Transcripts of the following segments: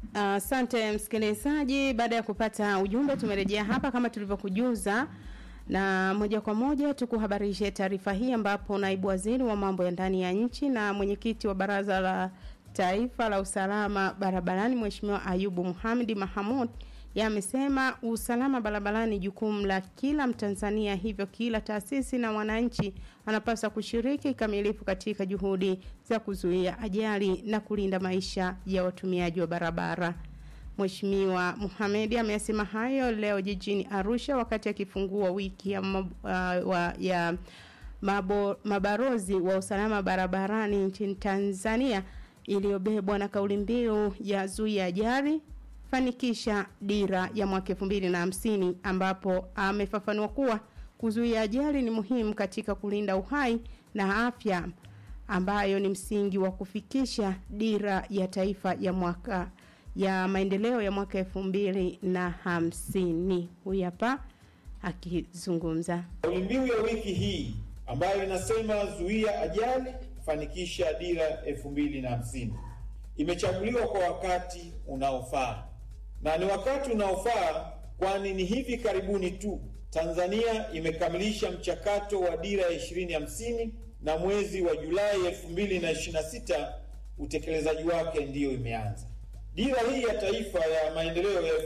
Asante uh, msikilizaji, baada ya kupata ujumbe tumerejea hapa kama tulivyokujuza, na moja kwa moja tukuhabarishe taarifa hii, ambapo naibu waziri wa mambo ya ndani ya nchi na mwenyekiti wa baraza la taifa la usalama barabarani Mheshimiwa Ayubu Muhamedi Mahamud yamesema usalama barabarani jukumu la kila Mtanzania, hivyo kila taasisi na wananchi anapaswa kushiriki kikamilifu katika juhudi za kuzuia ajali na kulinda maisha ya watumiaji wa barabara. Mheshimiwa Muhamedi amesema hayo leo jijini Arusha wakati akifungua wiki ya, mab, uh, wa, ya mabo, mabarozi wa usalama barabarani nchini Tanzania iliyobebwa na kauli mbiu ya zuia ajali fanikisha dira ya mwaka 2050 ambapo amefafanua kuwa kuzuia ajali ni muhimu katika kulinda uhai na afya ambayo ni msingi wa kufikisha dira ya taifa ya mwaka ya maendeleo ya mwaka 2050. Huyu hapa akizungumza. Kauli mbiu ya wiki hii ambayo inasema zuia ajali fanikisha dira 2050 imechaguliwa kwa wakati unaofaa na ni wakati unaofaa kwani ni hivi karibuni tu Tanzania imekamilisha mchakato wa dira ya 2050 na mwezi wa Julai 2026 utekelezaji wake ndiyo imeanza. Dira hii ya taifa ya maendeleo ya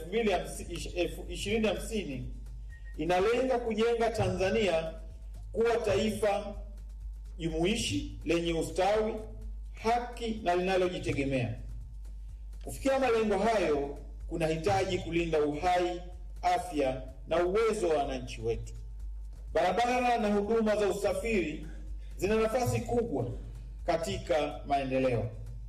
2050 inalenga kujenga Tanzania kuwa taifa jumuishi lenye ustawi, haki na linalojitegemea. Kufikia malengo hayo kunahitaji kulinda uhai, afya na uwezo wa wananchi wetu. Barabara na huduma za usafiri zina nafasi kubwa katika maendeleo.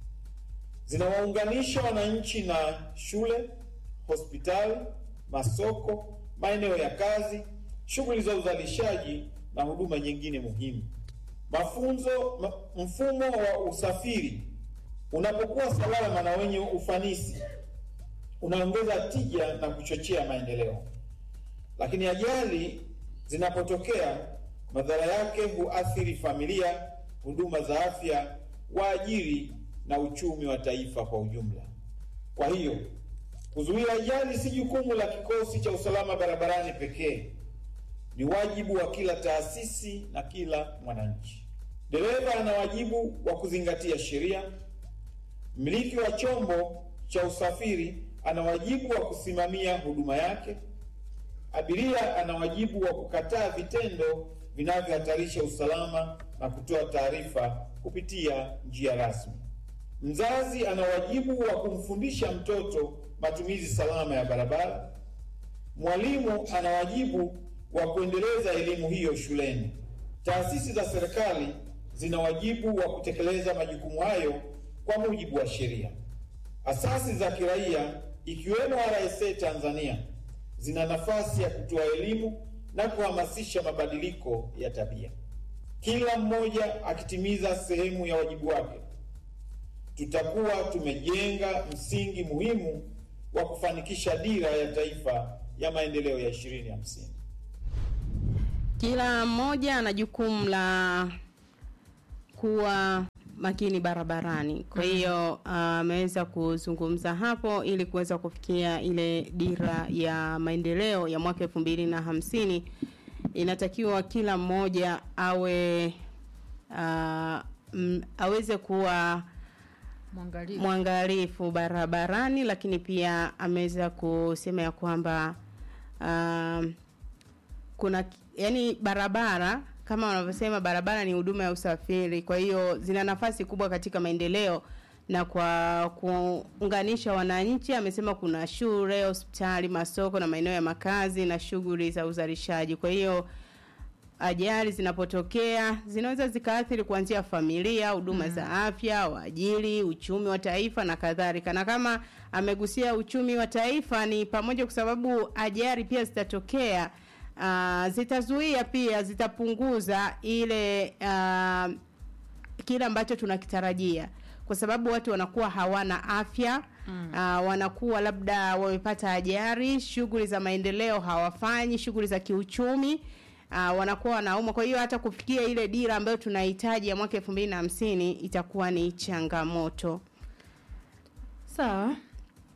Zinawaunganisha wananchi na shule, hospitali, masoko, maeneo ya kazi, shughuli za uzalishaji na huduma nyingine muhimu. Mafunzo, mfumo wa usafiri unapokuwa salama na wenye ufanisi unaongeza tija na kuchochea maendeleo. Lakini ajali zinapotokea, madhara yake huathiri familia, huduma za afya, waajiri na uchumi wa taifa kwa ujumla. Kwa hiyo, kuzuia ajali si jukumu la kikosi cha usalama barabarani pekee, ni wajibu wa kila taasisi na kila mwananchi. Dereva ana wajibu wa kuzingatia sheria. Mmiliki wa chombo cha usafiri ana wajibu wa kusimamia huduma yake. Abiria ana wajibu wa kukataa vitendo vinavyohatarisha usalama na kutoa taarifa kupitia njia rasmi. Mzazi ana wajibu wa kumfundisha mtoto matumizi salama ya barabara. Mwalimu ana wajibu wa kuendeleza elimu hiyo shuleni. Taasisi za serikali zina wajibu wa kutekeleza majukumu hayo kwa mujibu wa sheria. Asasi za kiraia ikiwemo RSA Tanzania zina nafasi ya kutoa elimu na kuhamasisha mabadiliko ya tabia. Kila mmoja akitimiza sehemu ya wajibu wake, tutakuwa tumejenga msingi muhimu wa kufanikisha dira ya taifa ya maendeleo ya 2050. Kila mmoja ana jukumu la kuwa makini barabarani. Kwa hiyo ameweza uh, kuzungumza hapo ili kuweza kufikia ile dira ya maendeleo ya mwaka elfu mbili na hamsini. Inatakiwa kila mmoja awe uh, m, aweze kuwa Mwangalifu. mwangalifu barabarani, lakini pia ameweza kusema ya kwamba uh, kuna yani barabara kama wanavyosema barabara ni huduma ya usafiri, kwa hiyo zina nafasi kubwa katika maendeleo na kwa kuunganisha wananchi. Amesema kuna shule, hospitali, masoko na maeneo ya makazi na shughuli za uzalishaji. Kwa hiyo ajali zinapotokea zinaweza zikaathiri kuanzia familia, huduma mm. za afya, waajiri, uchumi wa taifa na kadhalika. Na kama amegusia uchumi wa taifa ni pamoja, kwa sababu ajali pia zitatokea uh, zitazuia pia zitapunguza ile uh, kile ambacho tunakitarajia kwa sababu watu wanakuwa hawana afya mm. uh, wanakuwa labda wamepata ajali, shughuli za maendeleo hawafanyi, shughuli za kiuchumi uh, wanakuwa wanaumwa. Kwa hiyo hata kufikia ile dira ambayo tunahitaji ya mwaka elfu mbili na hamsini itakuwa ni changamoto. Sawa.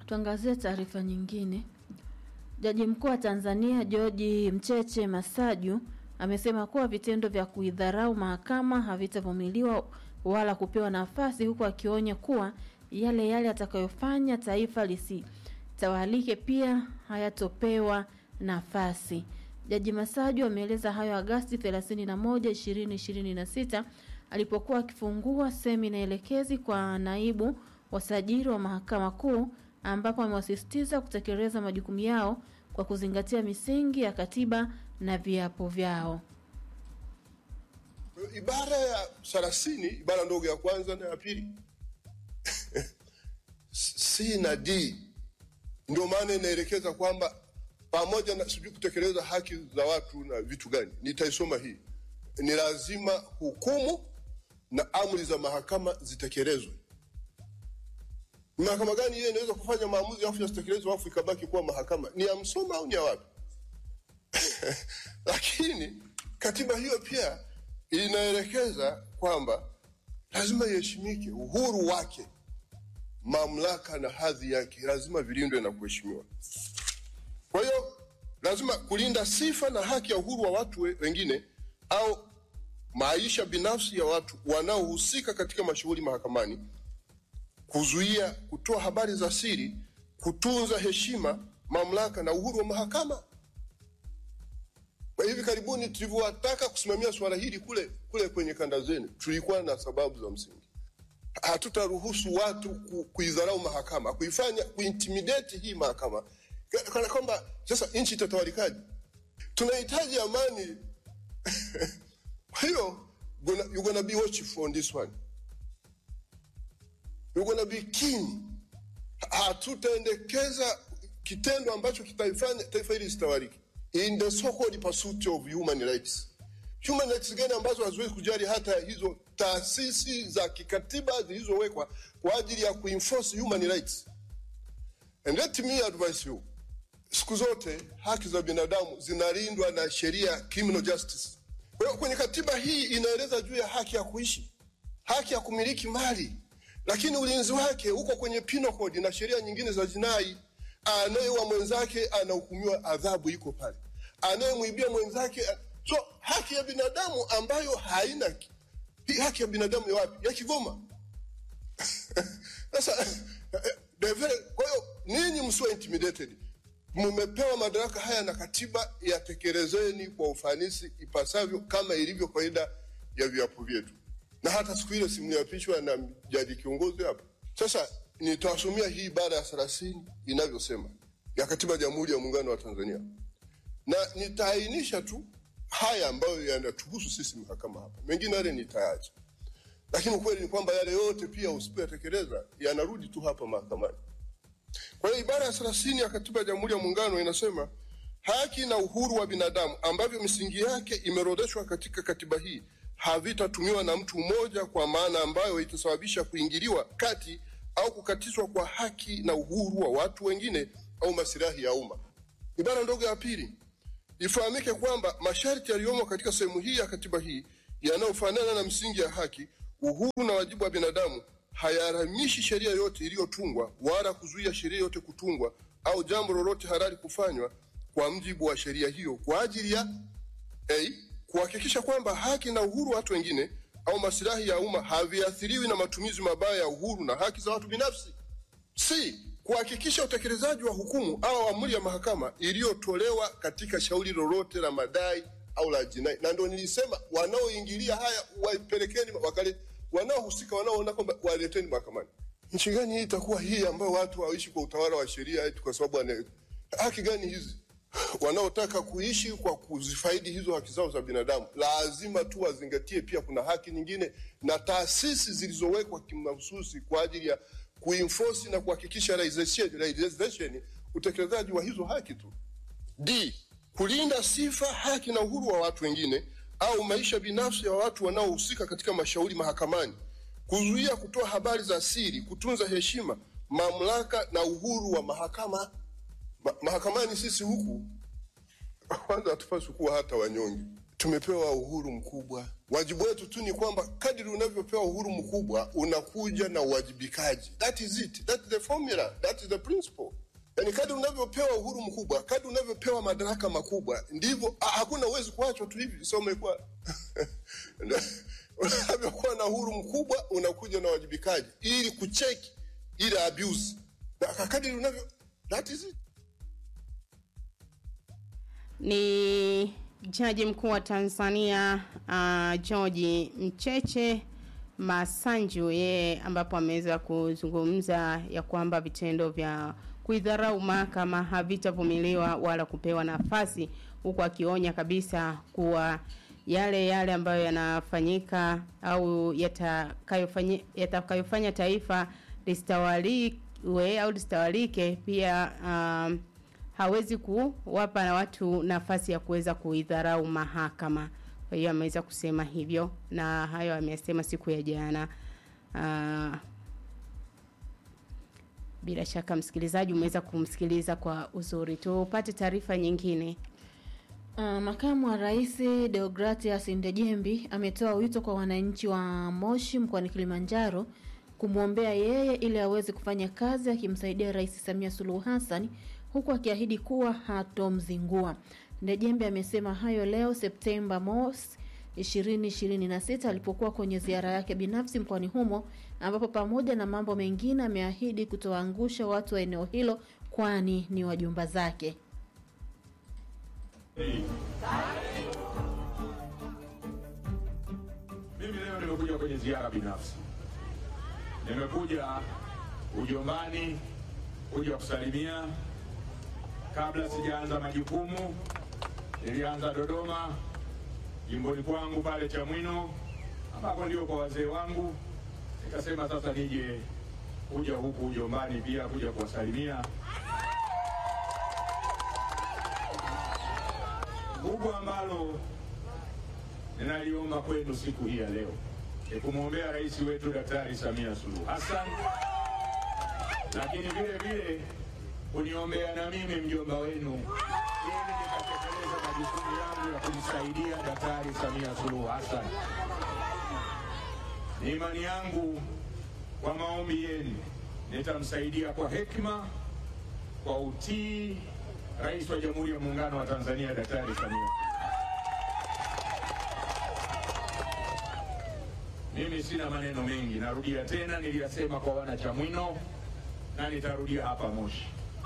Tuangazie taarifa nyingine. Jaji mkuu wa Tanzania George Mcheche Masaju amesema kuwa vitendo vya kuidharau mahakama havitavumiliwa wala kupewa nafasi, huku akionya kuwa yale yale atakayofanya taifa lisitawalike pia hayatopewa nafasi. Jaji Masaju ameeleza hayo Agasti 31, 2026 alipokuwa akifungua semina elekezi kwa naibu wasajili wa mahakama kuu ambapo amewasisitiza kutekeleza majukumu yao kwa kuzingatia misingi ya katiba na viapo vyao. Ibara ya thelathini ibara ndogo ya kwanza na ya pili C na D ndio maana inaelekeza kwamba pamoja na sijui kutekeleza haki za watu na vitu gani, nitaisoma hii, ni lazima hukumu na amri za mahakama zitekelezwe. Ni mahakama gani hiyo inaweza kufanya maamuzi afu yasitekelezwe afu ikabaki kuwa mahakama? Ni ya Msoma au ni ya wapi? Lakini katiba hiyo pia inaelekeza kwamba lazima iheshimike, uhuru wake, mamlaka na hadhi yake lazima vilindwe na kuheshimiwa. Kwa hiyo lazima kulinda sifa na haki ya uhuru wa watu we- wengine au maisha binafsi ya watu wanaohusika katika mashughuli mahakamani, kuzuia kutoa habari za siri, kutunza heshima, mamlaka na uhuru wa mahakama. Kwa hivi karibuni tulivyowataka kusimamia suala hili kule kule kwenye kanda zenu, tulikuwa na sababu za msingi. Hatutaruhusu watu ku, kuidharau mahakama, kuifanya kuintimidate hii mahakama Ka- kana kwamba sasa nchi itatawalikaje? Tunahitaji amani. Kwa hiyo gonna- you're gonna be watchful on this one. You're gonna be keen. Hatutaendekeza kitendo ambacho kitaifanya taifa hili lisitawalike in the so-called pursuit of human rights. Human rights gani ambazo haziwezi kujali hata hizo taasisi za kikatiba zilizowekwa kwa ajili ya kuenforce human rights. And let me advise you, siku zote haki za binadamu zinalindwa na sheria criminal justice. Kwa hiyo kwenye katiba hii inaeleza juu ya haki ya kuishi, haki ya kumiliki mali, lakini ulinzi wake uko kwenye penal code na sheria nyingine za jinai. Anayeua mwenzake anahukumiwa, adhabu iko pale. Anayemwibia mwenzake, so haki ya binadamu ambayo haina ki- hii haki ya binadamu ya wapi? Ya Kigoma. Sasa eh, the very- kwa hiyo ninyi msiwe intimidated, mmepewa madaraka haya na katiba, yatekelezeni kwa ufanisi ipasavyo kama ilivyo kawaida ya viapo vyetu. Na hata siku ile simliapishwa na jaji kiongozi hapa. Sasa nitawasomea hii ibara ya thelathini inavyosema ya katiba ya Jamhuri ya Muungano wa Tanzania, na nitaainisha tu haya ambayo yanatuhusu sisi mahakama hapa, mengine yale nitaacha lakini ukweli ni kwamba yale yote pia usipoyatekeleza yanarudi tu hapa mahakamani. Kwa hiyo ibara ya thelathini ya katiba ya Jamhuri ya Muungano inasema haki na uhuru wa binadamu ambavyo misingi yake imeorodheshwa katika katiba hii havitatumiwa na mtu mmoja kwa maana ambayo itasababisha kuingiliwa kati au kukatizwa kwa haki na uhuru wa watu wengine au masilahi ya umma. Ibara ndogo ya pili ifahamike kwamba masharti yaliyomo katika sehemu hii ya katiba hii yanayofanana na msingi ya haki, uhuru na wajibu wa binadamu hayaharamishi sheria yote iliyotungwa wala kuzuia sheria yote kutungwa au jambo lolote halali kufanywa kwa mjibu wa sheria hiyo kwa ajili ya A, kuhakikisha kwamba haki na uhuru wa watu wengine au masilahi ya umma haviathiriwi na matumizi mabaya ya uhuru na haki za watu binafsi. C, kuhakikisha utekelezaji wa hukumu au amri ya mahakama iliyotolewa katika shauri lolote la madai au la jinai. Na ndio nilisema wanaoingilia haya wapelekeni wakale, wanaohusika wanaoona kwamba waleteni mahakamani. Nchi gani hii itakuwa hii ambayo watu waishi kwa utawala wa sheria eti kwa sababu wana haki gani hizi? Wanaotaka kuishi kwa kuzifaidi hizo haki zao za binadamu lazima tu wazingatie pia kuna haki nyingine na taasisi zilizowekwa kimahususi kwa ajili ya kuenforce na kuhakikisha realization, realization utekelezaji wa hizo haki tu. D. Kulinda sifa, haki na uhuru wa watu wengine au maisha binafsi ya watu wanaohusika katika mashauri mahakamani, kuzuia kutoa habari za siri, kutunza heshima, mamlaka na uhuru wa mahakama. Ma mahakamani sisi huku kwanza hatupaswi kuwa hata wanyonge. tumepewa uhuru mkubwa. Wajibu wetu tu ni kwamba kadiri unavyopewa uhuru mkubwa unakuja na uwajibikaji. That is it. That is the formula. That is the principle. Yani kadri unavyopewa uhuru mkubwa, kadri unavyopewa madaraka makubwa, ndivyo ah, hakuna uwezi kuachwa tu hivi. So umekuwa unavyokuwa na uhuru mkubwa unakuja na uwajibikaji ili kucheki ile abuse. Na kadri unavyo that is it. ni jaji mkuu wa Tanzania uh, George Mcheche Masanju yeye ambapo ameweza kuzungumza ya kwamba vitendo vya kuidharau mahakama havitavumiliwa wala kupewa nafasi, huku akionya kabisa kuwa yale yale ambayo yanafanyika au yatakayofanya yatakayofanya taifa listawaliwe au listawalike pia um, hawezi kuwapa na watu nafasi ya kuweza kuidharau mahakama. Kwa hiyo ameweza kusema hivyo, na hayo amesema siku ya jana. Uh, bila shaka msikilizaji umeweza kumsikiliza kwa uzuri. Tupate taarifa nyingine. Uh, makamu wa rais Deogratias Ndejembi ametoa wito kwa wananchi wa Moshi mkoani Kilimanjaro kumwombea yeye ili aweze kufanya kazi akimsaidia Rais Samia Suluhu Hassan huku akiahidi kuwa hatomzingua. Ndejembe amesema hayo leo Septemba mosi 2026 alipokuwa kwenye ziara yake binafsi mkoani humo ambapo pamoja na mambo mengine ameahidi kutoangusha watu wa eneo hilo kwani ni wajumba zake. Mimi leo nimekuja kwenye ziara binafsi, nimekuja ujombani kuja kusalimia. Kabla sijaanza majukumu, nilianza Dodoma, jimboni kwangu pale Chamwino, ambako ndio kwa wazee wangu. Nikasema sasa nije kuja huku ujombani pia kuja kuwasalimia. Kubwa ambalo ninaliomba kwenu siku hii ya leo ni kumwombea rais wetu Daktari Samia Suluhu Hassan, lakini vile vile kuniombea na mimi mjomba wenu ili nikatekeleza majukumu yangu ya kumsaidia Daktari Samia Suluhu Hassan. Ni imani yangu kwa maombi yenu nitamsaidia kwa hekima, kwa utii Rais wa Jamhuri ya Muungano wa Tanzania Daktari Samia. Mimi sina maneno mengi, narudia tena, niliyasema kwa wana Chamwino na nitarudia hapa Moshi.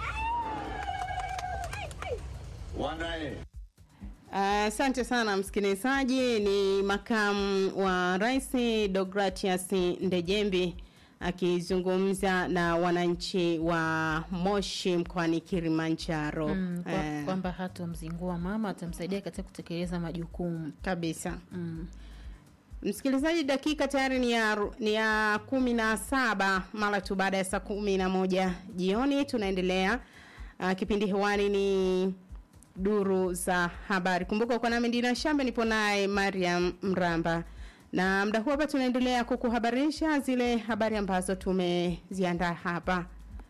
Wanae Asante uh, sana msikilizaji. Ni makamu wa rais Deogratias Ndejembi akizungumza na wananchi wa Moshi mkoani Kilimanjaro Mm, kwa- Eh, kwamba hatomzingua mama atamsaidia katika kutekeleza majukumu. kabisa. Mm. Msikilizaji, dakika tayari ni ya, ni ya kumi na saba mara tu baada ya saa kumi na moja jioni. Tunaendelea uh, kipindi hewani ni duru za habari. Kumbuka uko nami Dina Shambe, nipo naye Mariam Mramba, na muda huu hapa tunaendelea kukuhabarisha zile habari ambazo tumeziandaa hapa.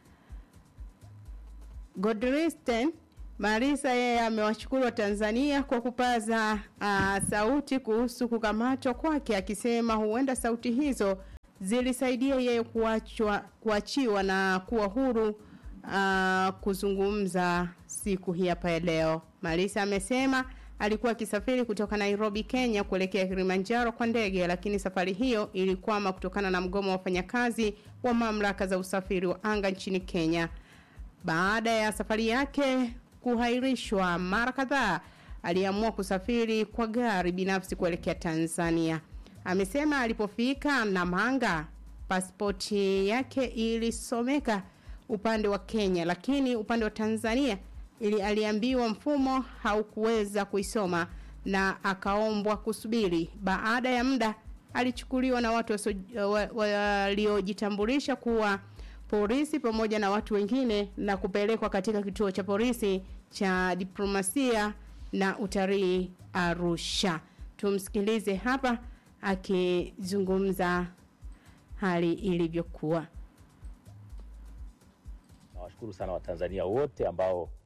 Godristen Marisa yeye amewashukuru Watanzania kwa kupaza uh, sauti kuhusu kukamatwa kwake, akisema huenda sauti hizo zilisaidia yeye kuachwa, kuachiwa na kuwa huru uh, kuzungumza siku hii hapa ya leo. Marisa amesema alikuwa akisafiri kutoka Nairobi, Kenya kuelekea Kilimanjaro kwa ndege, lakini safari hiyo ilikwama kutokana na mgomo wa wafanyakazi wa mamlaka za usafiri wa anga nchini Kenya. Baada ya safari yake kuhairishwa mara kadhaa, aliamua kusafiri kwa gari binafsi kuelekea Tanzania. Amesema alipofika Namanga, pasipoti yake ilisomeka upande wa Kenya, lakini upande wa Tanzania ili aliambiwa mfumo haukuweza kuisoma na akaombwa kusubiri. Baada ya muda alichukuliwa na watu wasio- wa- waliojitambulisha kuwa polisi pamoja na watu wengine na kupelekwa katika kituo cha polisi cha diplomasia na utalii Arusha. Tumsikilize hapa akizungumza hali ilivyokuwa. Nawashukuru sana Watanzania wote ambao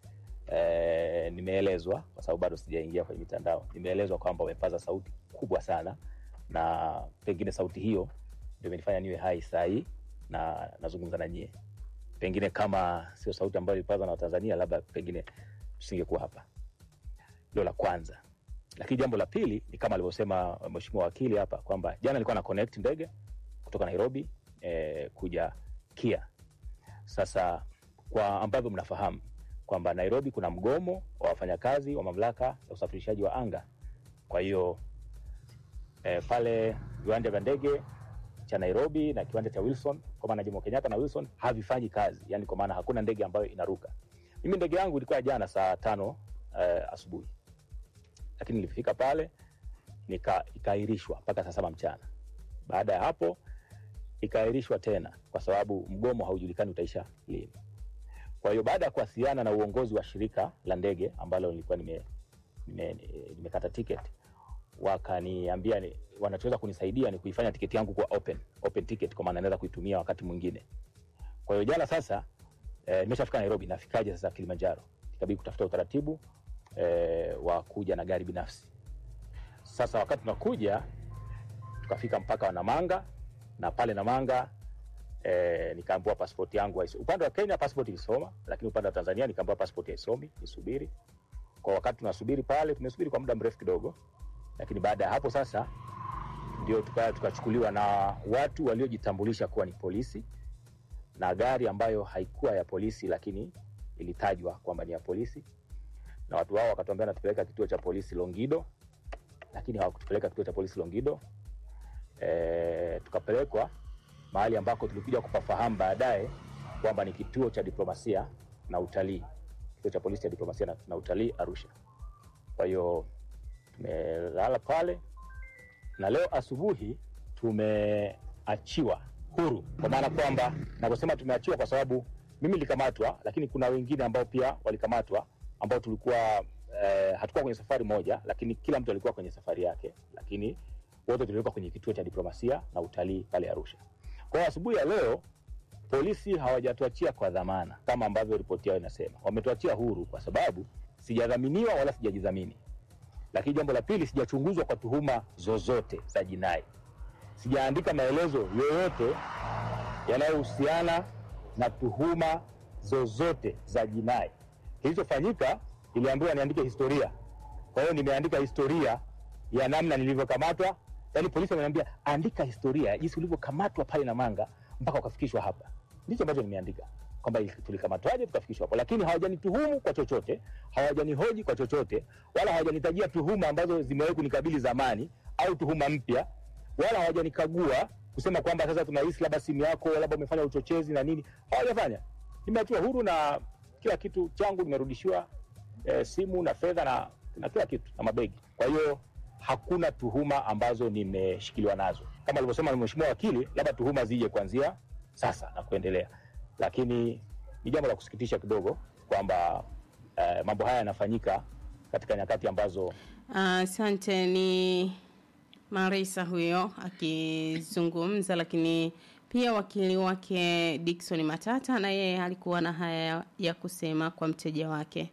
eh, nimeelezwa kwa sababu bado sijaingia kwenye mitandao, nimeelezwa kwamba wamepaza sauti kubwa sana, na pengine sauti hiyo ndio imenifanya niwe hai saa hii na nazungumza na nyie. Pengine kama sio sauti ambayo ilipaza na Watanzania, labda pengine tusingekuwa hapa. Hilo la kwanza. Lakini jambo la pili ni kama alivyosema mheshimiwa wakili hapa kwamba jana alikuwa na connect ndege kutoka Nairobi eh, kuja Kia. Sasa kwa ambavyo mnafahamu kwamba Nairobi kuna mgomo wa wafanyakazi wa mamlaka ya usafirishaji wa anga. Kwa hiyo eh, pale viwanja vya ndege cha Nairobi na kiwanja cha Wilson kwa maana Jomo Kenyatta na Wilson havifanyi kazi, yani kwa maana hakuna ndege ambayo inaruka. Mimi ndege yangu ilikuwa jana saa tano eh, asubuhi, lakini nilifika pale nika ikaahirishwa mpaka saa saba mchana. Baada ya hapo ikaahirishwa tena kwa sababu mgomo haujulikani utaisha lini. Kwa hiyo baada ya kuwasiliana na uongozi wa shirika la ndege ambalo nilikuwa nime nimekata nime nimekata tiketi wakaniambia ni, wanachoweza kunisaidia ni kuifanya tiketi yangu kuwa open, open ticket kwa maana naweza kuitumia wakati mwingine. Kwa hiyo jana sasa eh, nimeshafika Nairobi, nafikaje sasa Kilimanjaro? Ikabidi kutafuta utaratibu eh, wa kuja na gari binafsi. Sasa wakati tunakuja tukafika mpaka wa Namanga na pale Namanga eh, nikaambiwa pasipoti yangu haisi. Upande wa Kenya pasipoti ilisoma, lakini upande wa Tanzania nikaambiwa pasipoti haisomi, nisubiri. Kwa wakati tunasubiri pale, tumesubiri kwa muda mrefu kidogo, lakini baada ya hapo sasa ndio tuka- tukachukuliwa na watu waliojitambulisha kuwa ni polisi na gari ambayo haikuwa ya polisi, lakini ilitajwa kwamba ni ya polisi, na watu hao wakatuambia natupeleka kituo cha polisi Longido, lakini hawakutupeleka kituo cha polisi Longido. E, tukapelekwa mahali ambako tulikuja kupafahamu baadaye kwamba ni kituo cha diplomasia na utalii, kituo cha polisi cha diplomasia na, na utalii Arusha. Kwa hiyo tumelala pale na leo asubuhi tumeachiwa huru, kwa maana kwamba navyosema tumeachiwa kwa sababu mimi nilikamatwa, lakini kuna wengine ambao pia walikamatwa ambao tulikuwa eh, hatukuwa kwenye safari moja, lakini kila mtu alikuwa kwenye safari yake, lakini wote tulikuwa kwenye kituo cha diplomasia na utalii pale Arusha. Kwa hiyo asubuhi ya leo polisi hawajatuachia kwa dhamana kama ambavyo ripoti yao inasema, wametuachia huru kwa sababu sijadhaminiwa wala sijajidhamini. Lakini jambo la pili, sijachunguzwa kwa tuhuma zozote za jinai, sijaandika maelezo yoyote yanayohusiana na tuhuma zozote za jinai. Kilichofanyika, niliambiwa niandike historia. Kwa hiyo nimeandika historia ya namna nilivyokamatwa. Yaani polisi wameniambia andika historia jinsi ulivyokamatwa pale Namanga mpaka ukafikishwa hapa. Ndicho ambacho nimeandika kwamba ili- tulikamatwaje tukafikishwa hapo, lakini hawajanituhumu kwa chochote, hawajanihoji kwa chochote, wala hawajanitajia tuhuma ambazo zimewahi kunikabili zamani au tuhuma mpya, wala hawajanikagua kusema kwamba sasa tunahisi labda simu yako labda umefanya uchochezi na nini. Hawajafanya. Nimeachiwa huru na kila kitu changu nimerudishiwa, eh, simu na fedha na, na kila kitu na mabegi. Kwa hiyo hakuna tuhuma ambazo nimeshikiliwa nazo, kama alivyosema mheshimiwa wakili, labda tuhuma zije kuanzia sasa na kuendelea, lakini ni jambo la kusikitisha kidogo kwamba eh, mambo haya yanafanyika katika nyakati ambazo Asante. ni Marisa huyo akizungumza, lakini pia wakili wake Dickson Matata na yeye alikuwa na haya ya kusema kwa mteja wake.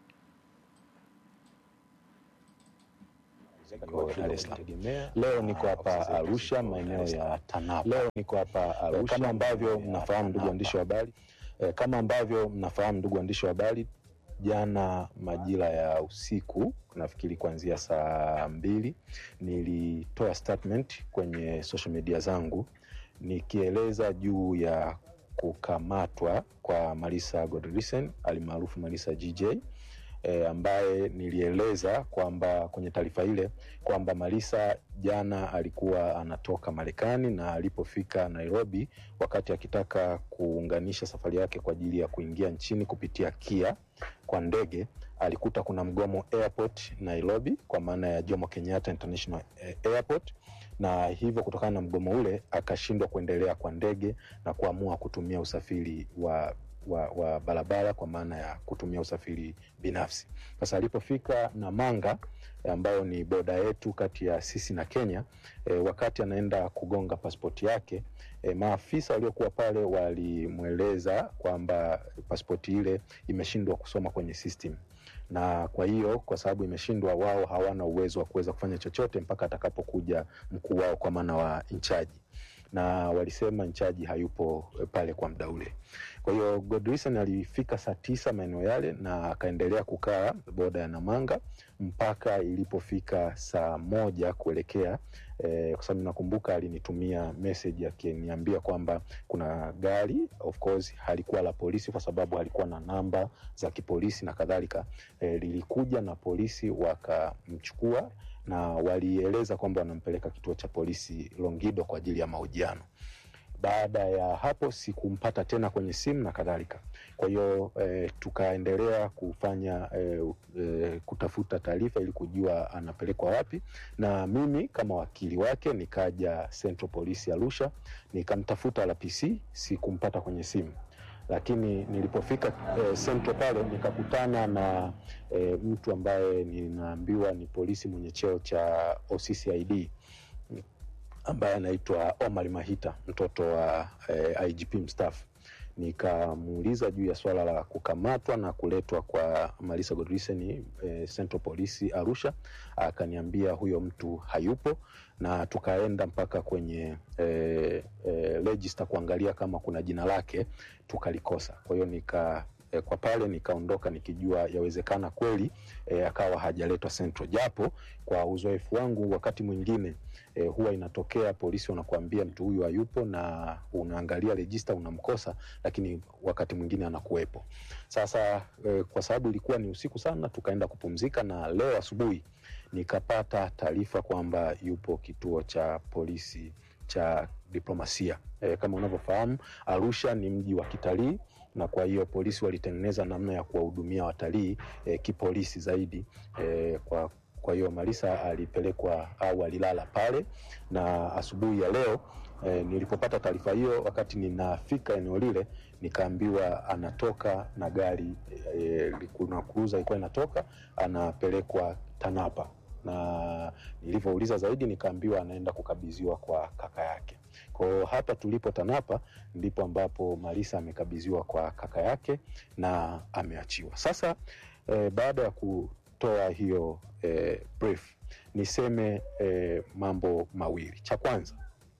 Kwa Dar es Salaam. Leo niko hapa Arusha, maeneo ya Tanapa. Leo niko hapa Arusha, kama ambavyo mnafahamu ndugu waandishi wa habari eh, kama ambavyo mnafahamu ndugu waandishi wa habari, jana majira ya usiku, nafikiri kuanzia saa mbili, nilitoa statement kwenye social media zangu nikieleza juu ya kukamatwa kwa Marisa Godlisten alimaarufu Marisa GJ e, ambaye nilieleza kwamba kwenye taarifa ile kwamba Marisa jana alikuwa anatoka Marekani na alipofika Nairobi, wakati akitaka kuunganisha safari yake kwa ajili ya kuingia nchini kupitia Kia kwa ndege, alikuta kuna mgomo airport Nairobi, kwa maana ya Jomo Kenyatta International eh, Airport na hivyo kutokana na mgomo ule akashindwa kuendelea kwa ndege na kuamua kutumia usafiri wa wa, wa barabara kwa maana ya kutumia usafiri binafsi. Sasa alipofika Namanga ambayo ni boda yetu kati ya sisi na Kenya e, wakati anaenda kugonga pasipoti yake e, maafisa waliokuwa pale walimweleza kwamba pasipoti ile imeshindwa kusoma kwenye system na kwa hiyo kwa sababu imeshindwa, wao hawana uwezo wa kuweza kufanya chochote mpaka atakapokuja mkuu wao kwa maana wa inchaji, na walisema inchaji hayupo pale kwa muda ule. Kwa hiyo Godwison alifika saa tisa maeneo yale na akaendelea kukaa boda ya Namanga mpaka ilipofika saa moja kuelekea eh, kwa sababu nakumbuka alinitumia message akiniambia kwamba kuna gari of course halikuwa la polisi kwa sababu halikuwa na namba za kipolisi na kadhalika eh, lilikuja na polisi wakamchukua na walieleza kwamba wanampeleka kituo cha polisi Longido kwa ajili ya mahojiano. Baada ya hapo sikumpata tena kwenye simu na kadhalika. Kwa hiyo eh, tukaendelea kufanya eh, eh, kutafuta taarifa ili kujua anapelekwa wapi, na mimi kama wakili wake nikaja Central Police Arusha, nikamtafuta RPC, sikumpata kwenye simu lakini nilipofika eh, Central pale nikakutana na eh, mtu ambaye ninaambiwa ni polisi mwenye cheo cha OCCID ambaye anaitwa Omar Mahita mtoto wa eh, IGP mstaafu. Nikamuuliza juu ya swala la kukamatwa na kuletwa kwa Malisa Godwison eh, Central Police Arusha, akaniambia huyo mtu hayupo, na tukaenda mpaka kwenye eh, eh, register kuangalia kama kuna jina lake, tukalikosa. Kwa hiyo nika eh, kwa pale nikaondoka nikijua yawezekana kweli eh, akawa hajaletwa Central, japo kwa uzoefu wangu wakati mwingine eh, huwa inatokea polisi wanakuambia mtu huyu hayupo, na unaangalia rejista unamkosa, lakini wakati mwingine anakuwepo. Sasa eh, kwa sababu ilikuwa ni usiku sana, tukaenda kupumzika, na leo asubuhi nikapata taarifa kwamba yupo kituo cha polisi cha diplomasia. Eh, kama unavyofahamu Arusha ni mji wa kitalii na kwa hiyo polisi walitengeneza namna ya kuwahudumia watalii eh, kipolisi zaidi eh, kwa kwa hiyo Malisa alipelekwa au alilala pale, na asubuhi ya leo eh, nilipopata taarifa hiyo, wakati ninafika eneo lile, nikaambiwa anatoka na gari eh, kuna cruiser ilikuwa inatoka, anapelekwa Tanapa, na nilivyouliza zaidi nikaambiwa anaenda kukabidhiwa kwa kaka yake. Kwa hiyo hapa tulipo Tanapa ndipo ambapo Malisa amekabidhiwa kwa kaka yake na ameachiwa sasa. Eh, baada ya kutoa hiyo eh, brief niseme eh, mambo mawili. Cha kwanza,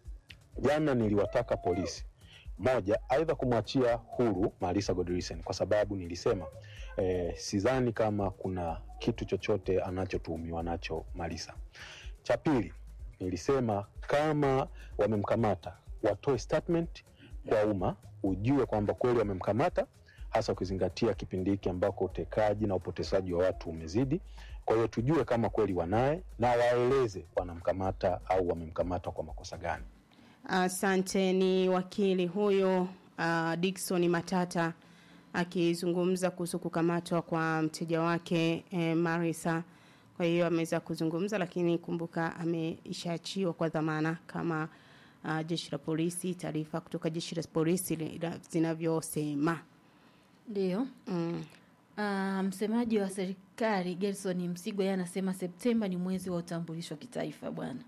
jana niliwataka polisi moja, aidha kumwachia huru Malisa Godwison kwa sababu nilisema eh, sidhani kama kuna kitu chochote anachotuhumiwa nacho Malisa. Cha pili nilisema kama wamemkamata watoe statement kwa umma, ujue kwamba kweli wamemkamata, hasa ukizingatia kipindi hiki ambako utekaji na upotezaji wa watu umezidi. Kwa hiyo tujue kama kweli wanaye na waeleze wanamkamata au wamemkamata kwa makosa gani. Asante. Ni wakili huyo uh, Dickson Matata akizungumza kuhusu kukamatwa kwa mteja wake eh, Marisa. Kwa hiyo ameweza kuzungumza, lakini kumbuka ameishaachiwa kwa dhamana kama uh, jeshi la polisi, taarifa kutoka jeshi la polisi li- la- zinavyosema. Ndio. Mm. Uh, msemaji wa serikali Gerson Msigwa yeye anasema Septemba ni mwezi wa utambulisho wa kitaifa bwana.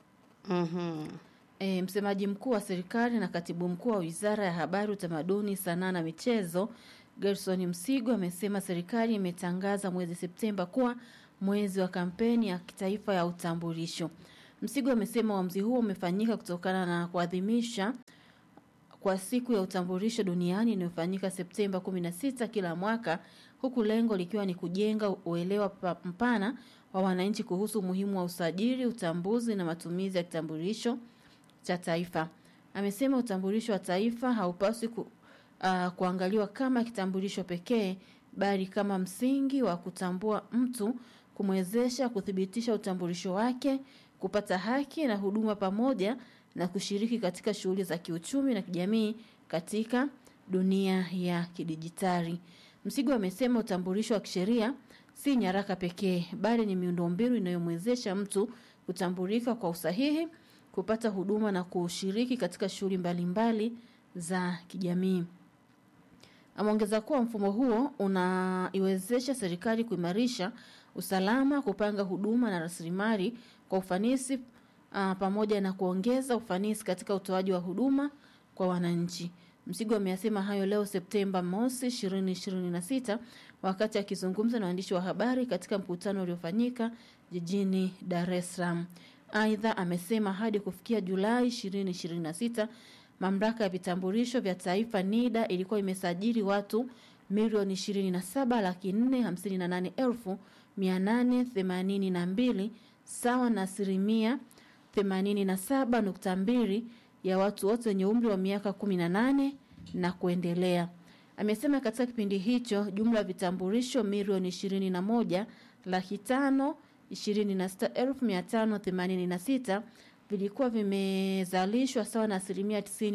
Mhm. E, msemaji mkuu wa serikali na katibu mkuu wa Wizara ya Habari, Utamaduni, Sanaa na Michezo Gerson Msigwa amesema serikali imetangaza mwezi Septemba kuwa mwezi wa kampeni ya kitaifa ya utambulisho. Msigwa amesema uamuzi huo umefanyika kutokana na kuadhimisha kwa siku ya utambulisho duniani inayofanyika Septemba 16 kila mwaka huku lengo likiwa ni kujenga uelewa pa- mpana wa wananchi kuhusu umuhimu wa usajili, utambuzi na matumizi ya kitambulisho cha taifa. Amesema utambulisho wa taifa haupaswi ku, uh, kuangaliwa kama kitambulisho pekee bali kama msingi wa kutambua mtu, kumwezesha kuthibitisha utambulisho wake, kupata haki na huduma pamoja na kushiriki katika shughuli za kiuchumi na kijamii katika dunia ya kidijitali. Msigo amesema utambulisho wa kisheria si nyaraka pekee bali ni miundombinu inayomwezesha mtu kutambulika kwa usahihi, kupata huduma na kushiriki katika shughuli mbalimbali za kijamii. Ameongeza kuwa mfumo huo unaiwezesha serikali kuimarisha usalama, kupanga huduma na rasilimali kwa ufanisi uh, pamoja na kuongeza ufanisi katika utoaji wa huduma kwa wananchi. Msigo ameyasema hayo leo Septemba mosi 2026 wakati akizungumza na waandishi wa habari katika mkutano uliofanyika jijini Dar es Salaam. Aidha, amesema hadi kufikia Julai 2026 mamlaka ya vitambulisho vya taifa NIDA ilikuwa imesajili watu milioni 27 laki 458 elfu 882 sawa na asilimia 87.2 ya watu wote wenye umri wa miaka 18 na kuendelea. Amesema katika kipindi hicho jumla ya vitambulisho milioni 21 laki tano 26586 vilikuwa vimezalishwa sawa na asilimia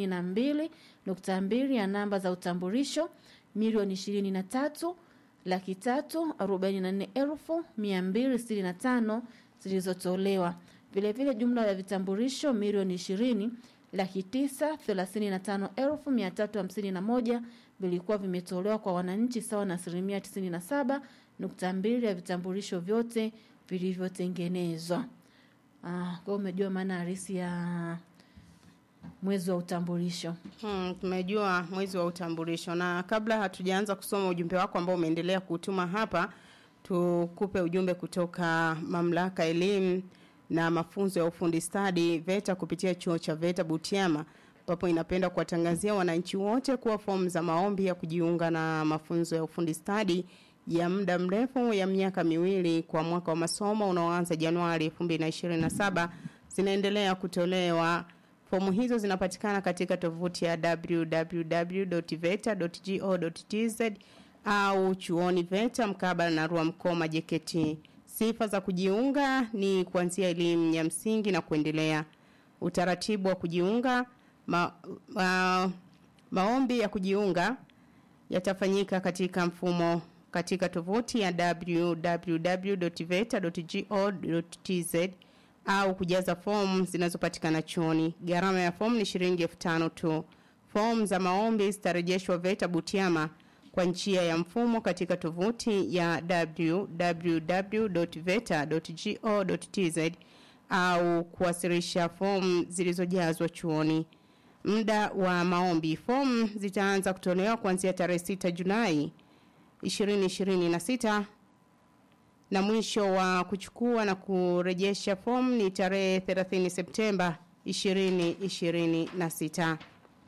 92.2 ya namba za utambulisho milioni 23 laki tatu arobaini na nne elfu mia mbili sitini na tano zilizotolewa. Vilevile jumla ya vitambulisho milioni ishirini laki tisa thelathini na tano elfu mia tatu hamsini na moja vilikuwa vimetolewa kwa wananchi sawa na asilimia tisini na saba nukta mbili ya vitambulisho vyote vilivyotengenezwa. Ah, kwa hiyo umejua maana halisi ya mwezi wa utambulisho. Hmm, tumejua mwezi wa utambulisho, na kabla hatujaanza kusoma ujumbe wako ambao umeendelea kutuma hapa, tukupe ujumbe kutoka mamlaka ya elimu na mafunzo ya ufundi stadi VETA kupitia chuo cha VETA Butiama, ambapo inapenda kuwatangazia wananchi wote kuwa fomu za maombi ya kujiunga na mafunzo ya ufundi stadi ya muda mrefu ya miaka miwili kwa mwaka wa masomo unaoanza Januari 2027 zinaendelea kutolewa. Fomu hizo zinapatikana katika tovuti ya www.veta.go.tz au chuoni VETA mkabala na Rwamkoma JKT. Sifa za kujiunga ni kuanzia elimu ya msingi na kuendelea. Utaratibu wa kujiunga ma, ma, maombi ya kujiunga yatafanyika katika mfumo katika tovuti ya www.veta.go.tz au kujaza fomu zinazopatikana chuoni. Gharama ya fomu ni shilingi elfu tano tu. Fomu za maombi zitarejeshwa VETA Butiama kwa njia ya mfumo katika tovuti ya www.veta.go.tz au kuwasilisha fomu zilizojazwa chuoni. Muda wa maombi, fomu zitaanza kutolewa kuanzia tarehe 6 Julai 2026 na mwisho wa kuchukua na kurejesha fomu ni tarehe 30 Septemba 2026.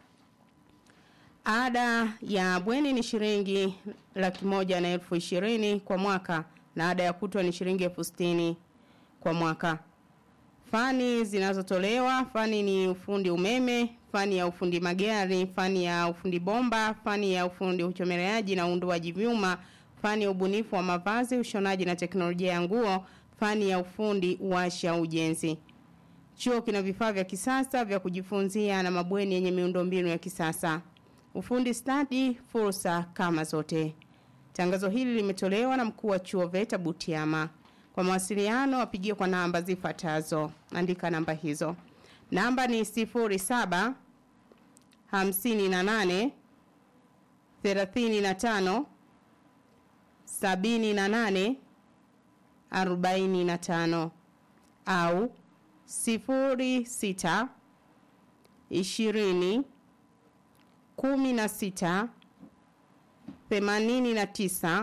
Ada ya bweni ni shilingi laki moja na elfu ishirini kwa mwaka na ada ya kutwa ni shilingi elfu sitini kwa mwaka. Fani zinazotolewa, fani ni ufundi umeme, fani ya ufundi magari, fani ya ufundi bomba, fani ya ufundi uchomeleaji na uundoaji vyuma, fani ya ubunifu wa mavazi, ushonaji na teknolojia ya nguo, fani ya ufundi washa ujenzi. Chuo kina vifaa vya kisasa vya kujifunzia na mabweni yenye miundombinu ya kisasa. Ufundi stadi, fursa kama zote. Tangazo hili limetolewa na mkuu wa chuo VETA Butiama. Kwa mawasiliano wapigie kwa namba zifuatazo. Andika namba hizo. Namba ni 07 58 35 78 45 au 06 20 16 89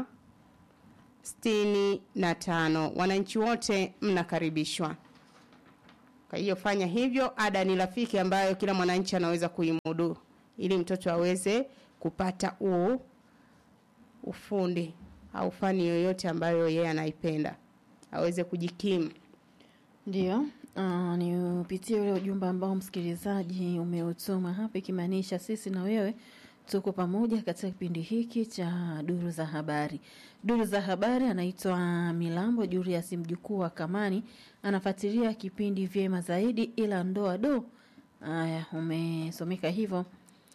65. Wananchi wote mnakaribishwa. Kwa hiyo fanya hivyo, ada ni rafiki ambayo kila mwananchi anaweza kuimudu ili mtoto aweze kupata u ufundi au fani yoyote ambayo yeye anaipenda aweze kujikimu. Ndio, uh, ni upitie ule ujumbe ambao msikilizaji umeutuma hapa, ikimaanisha sisi na wewe tuko pamoja katika kipindi hiki cha duru za habari. Duru za habari anaitwa Milambo Julius, mjukuu wa Kamani, anafuatilia kipindi vyema zaidi, ila ndoa do. Haya, umesomeka hivyo.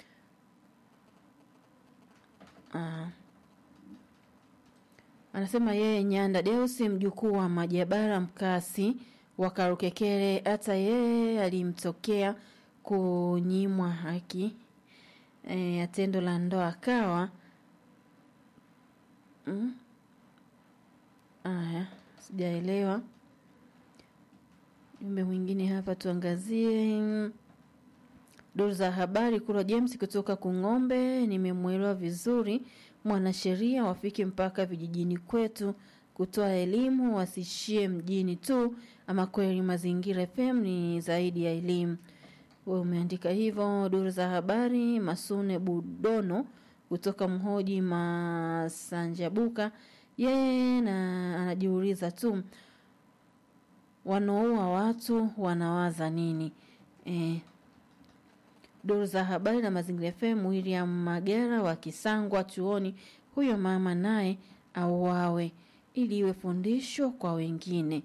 Ah. Anasema yeye Nyanda Deusi mjukuu wa Majabara mkasi wa Karukekere, hata yeye alimtokea kunyimwa haki e, ya tendo la ndoa akawa mm. Aya, sijaelewa. Jumbe mwingine hapa tuangazie. Duru za habari Kura James kutoka Kung'ombe, nimemwelewa vizuri. Mwanasheria wafike mpaka vijijini kwetu kutoa elimu, wasishie mjini tu. Ama kweli Mazingira FM ni zaidi ya elimu. Wewe umeandika hivyo. Duru za habari Masune Budono kutoka Mhoji Masanjabuka, yeye na anajiuliza tu wanaoua watu wanawaza nini? Eh, Duru za habari na Mazingira FM, William Magera wa Kisangwa chuoni, huyo mama naye auawe ili iwe fundisho kwa wengine.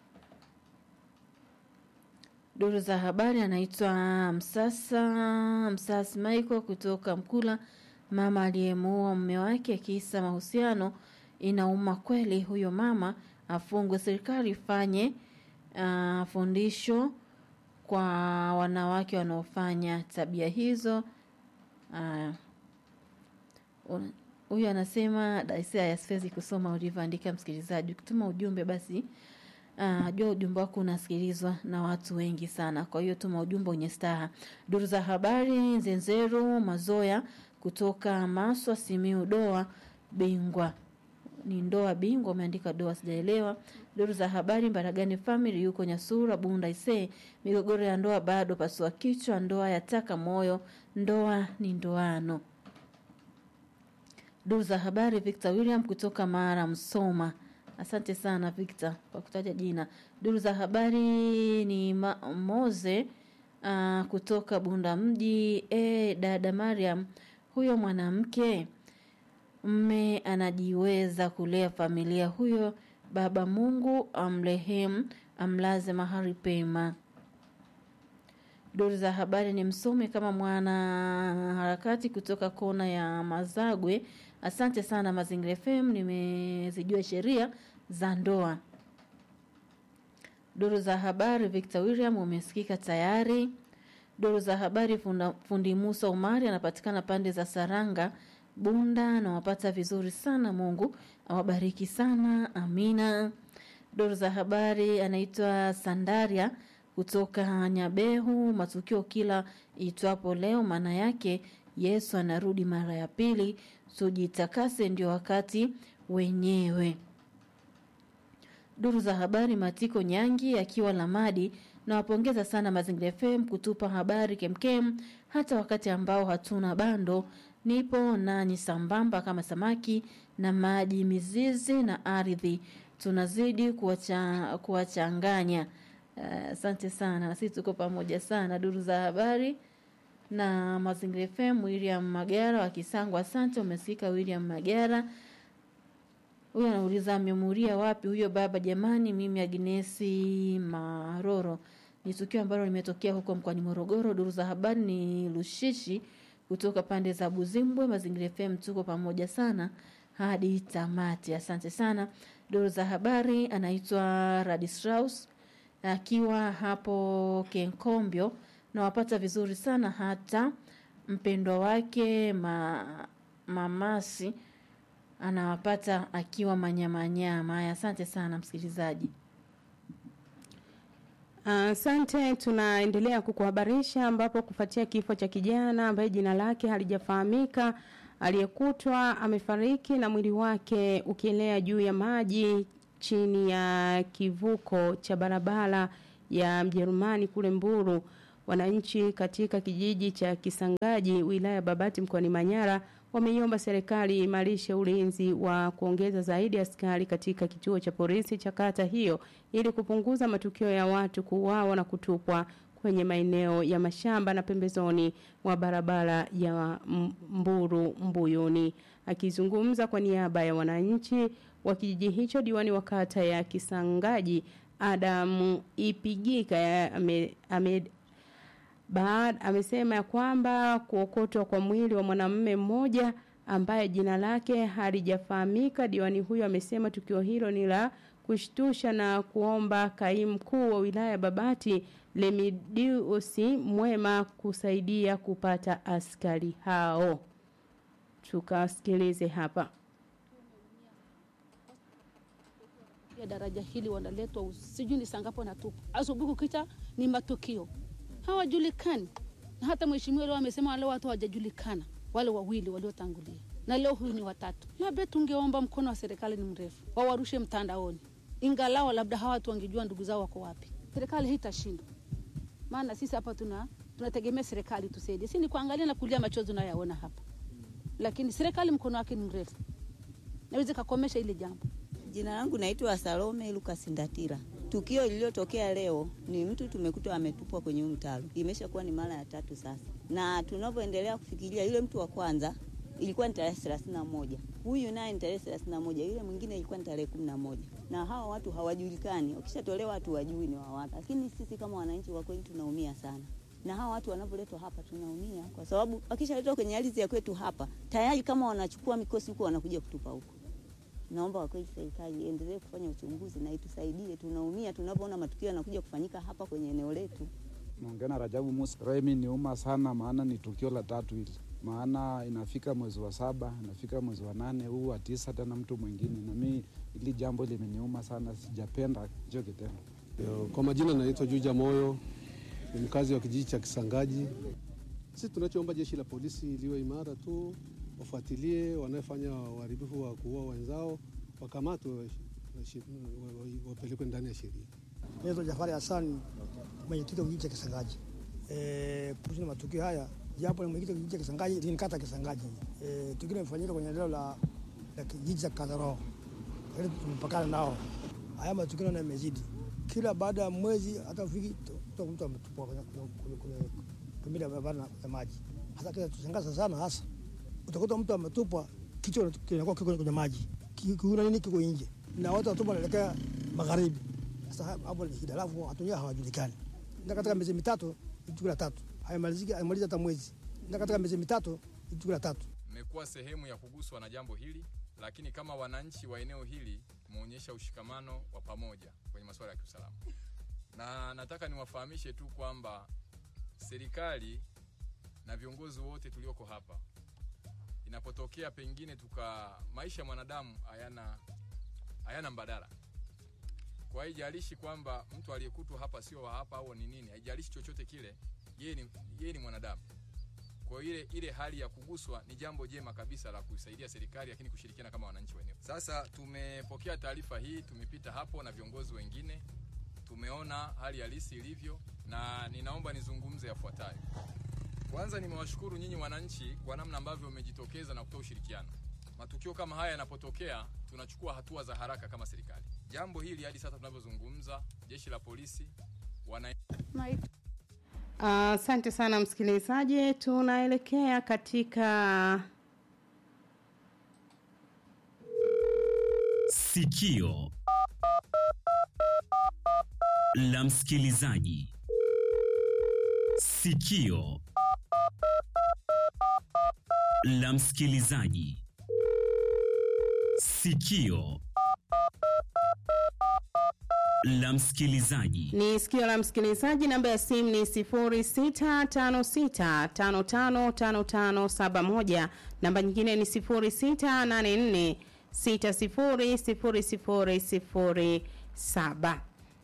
Duru za habari anaitwa Msasa Msasi Michael kutoka Mkula, mama aliyemuua mume wake kisa mahusiano. Inauma kweli, huyo mama afungwe, serikali ifanye uh, fundisho kwa wanawake wanaofanya tabia hizo. Uh, huyu anasema daisia siwezi kusoma ulivyoandika msikilizaji. Ukituma ujumbe basi Uh, jua ujumbe wako unasikilizwa na watu wengi sana, kwa hiyo tuma ujumbe wenye staha. Duru za habari Nzenzeru Mazoya kutoka Maswa Simiu, doa bingwa ni ndoa bingwa, umeandika doa, sijaelewa. Duru za habari Mbaragani family yuko Nyasura Bunda ise, migogoro ya ndoa bado pasua kichwa, ndoa yataka moyo, ndoa ni ndoano. Duru za habari Victor William kutoka Mara Msoma Asante sana Victor kwa kutaja jina. Duru za habari ni ma Moze uh, kutoka Bunda mji. E, dada Mariam, huyo mwanamke mme anajiweza kulea familia huyo, baba Mungu amrehemu, amlaze mahali pema. Duru za habari ni msome kama mwana harakati kutoka kona ya Mazagwe. Asante sana Mazingira FM, nimezijua sheria za ndoa. Duru za habari Victor William umesikika tayari. Duru za habari funda, fundi Musa Umari anapatikana pande za Saranga Bunda, nawapata vizuri sana. Mungu awabariki sana, amina. Duru za habari anaitwa Sandaria kutoka Nyabehu. Matukio kila itwapo leo, maana yake Yesu anarudi mara ya pili. Tujitakase, ndio wakati wenyewe. Duru za habari Matiko Nyangi akiwa Lamadi, nawapongeza sana Mazingira FM kutupa habari kemkem, hata wakati ambao hatuna bando. Nipo nanyi sambamba kama samaki na maji, mizizi na ardhi, tunazidi kuwacha, kuwachanganya. Asante uh, sana, na sisi tuko pamoja sana. Duru za habari na Mazingira FM, William Magara wa Kisangwa. Asante, umesikika William Magara. Huyo anauliza amemuria wapi huyo baba? Jamani, mimi Agnesi Maroro. Ni tukio ambalo limetokea huko mkoani Morogoro. Duru za habari ni Lushishi kutoka pande za Buzimbwe. Mazingira FM, tuko pamoja sana hadi tamati. Asante sana. Duru za habari anaitwa Radistraus akiwa hapo Kenkombyo nawapata vizuri sana hata mpendwa wake ma, mamasi anawapata akiwa manyamanyama. Haya, asante sana msikilizaji. Asante uh, tunaendelea kukuhabarisha ambapo kufuatia kifo cha kijana ambaye jina lake halijafahamika aliyekutwa amefariki na mwili wake ukielea juu ya maji chini ya kivuko cha barabara ya Mjerumani kule Mburu. Wananchi katika kijiji cha Kisangaji wilaya Babati mkoani Manyara wameiomba serikali imarishe ulinzi wa kuongeza zaidi askari katika kituo cha polisi cha kata hiyo ili kupunguza matukio ya watu kuuawa na kutupwa kwenye maeneo ya mashamba na pembezoni mwa barabara ya Mburu Mbuyuni. Akizungumza kwa niaba ya wananchi wa kijiji hicho, diwani wa kata ya Kisangaji Adamu Ipigika ame, ame Baad amesema ya kwamba kuokotwa kwa mwili wa mwanamume mmoja ambaye jina lake halijafahamika. Diwani huyo amesema tukio hilo ni la kushtusha na kuomba kaimu mkuu wa wilaya Babati Lemidiusi Mwema kusaidia kupata askari hao. Tukasikilize hapa. ya daraja hili wanaletwa us- sijui ni sangapo wanatupa asubuhi kukicha ni matukio hawajulikani na hata mheshimiwa leo amesema wale watu hawajajulikana wale wawili waliotangulia na leo huyu ni watatu labda tungeomba mkono wa serikali ni mrefu wawarushe mtandaoni ingalao labda hawa watu wangejua ndugu zao wako wapi serikali hitashindwa maana sisi hapa tuna tunategemea serikali tusaidie si ni kuangalia na kulia machozi unayoyaona hapa lakini serikali mkono wake ni mrefu naweza kakomesha ile jambo Jina langu naitwa Salome Lucas Ndatira. Tukio lililotokea leo ni mtu tumekutwa ametupwa kwenye huu mtaro, imeshakuwa ni mara ya tatu sasa, na tunavyoendelea kufikiria, yule mtu wa kwanza ilikuwa ni tarehe thelathini na moja huyu naye ni tarehe thelathini na moja yule mwingine ilikuwa ni tarehe kumi na moja na hawa watu hawajulikani. Wakishatolewa watu wajui ni wawapi, lakini sisi kama wananchi kwa kweli tunaumia sana na hawa watu wanavyoletwa hapa tunaumia, kwa sababu wakishaletwa kwenye ardhi ya kwetu hapa tayari, kama wanachukua mikosi huko wanakuja kutupa huko naomba kwa kweli serikali iendelee kufanya uchunguzi na itusaidie. Tunaumia tunapoona matukio yanakuja kufanyika hapa kwenye eneo letu. Naongea na Rajabu Musa. Remi niuma sana, maana ni tukio la tatu hili, maana inafika mwezi wa saba, inafika mwezi wa nane, huu wa tisa tena mtu mwingine, na mi hili jambo limeniuma sana, sijapenda hicho kitendo. Yo, Kwa majina naitwa Juja Moyo, ni mkazi wa kijiji cha Kisangaji. Sisi tunachoomba jeshi la polisi liwe imara tu, wafuatilie wanaofanya uharibifu wa kuua wenzao, wakamatwe, washi- wa- wa- wapelekwe ndani ya sheria. Naitwa Jafari Hassan, mwenyekiti wa kijiji cha Kisangaji. Eh, kuhusu na matukio haya, japo ni mwenyekiti wa kijiji cha Kisangaji, lakini kata ya Kisangaji. Eh, tukio limefanyika kwenye eneo la, la kijiji cha Kazaro, lakini tumepakana nao. Haya matukio naona yamezidi, kila baada ya mwezi hata wiki mtu mtu ametupwa kwenye kwenye- kwenye pembeni ya barabara na- ya maji. Hasa kile tushangaza sana, hasa utakuta mtu ametupwa, kichwa kinakuwa kiko kwenye maji, Ki- kiuna nini kiko nje, na watu watupa wanaelekea magharibi. Sasa hapo ni shida, alafu watu wenyewe hawajulikani. Na katika miezi mitatu ni tukio la tatu, haimaliziki haimalizi hata mwezi, na katika miezi mitatu ni tukio la tatu. mmekuwa sehemu ya kuguswa na jambo hili, lakini kama wananchi wa eneo hili muonyesha ushikamano wa pamoja kwenye masuala ya kiusalama, na nataka niwafahamishe tu kwamba serikali na viongozi wote tulioko hapa, inapotokea pengine tuka maisha ya mwanadamu hayana hayana mbadala. Kwa hiyo haijalishi kwamba mtu aliyekutwa hapa sio wa hapa au ni nini, haijalishi chochote kile, yeye ni, yeye ni mwanadamu. Kwa hiyo ile, ile hali ya kuguswa ni jambo jema kabisa la kusaidia serikali, lakini kushirikiana kama wananchi wa eneo. Sasa tumepokea taarifa hii, tumepita hapo na viongozi wengine, tumeona hali halisi ilivyo, na ninaomba nizungumze yafuatayo. Kwanza nimewashukuru nyinyi wananchi kwa namna ambavyo mmejitokeza na kutoa ushirikiano. Matukio kama haya yanapotokea, tunachukua hatua za haraka kama serikali. Jambo hili hadi sasa tunavyozungumza, jeshi la polisi wana Asante sana msikilizaji, tunaelekea katika Sikio la msikilizaji. Sikio la msikilizaji. Sikio la msikilizaji. ni sikio la msikilizaji. Namba ya simu ni 0656555571. Namba nyingine ni 0684600007.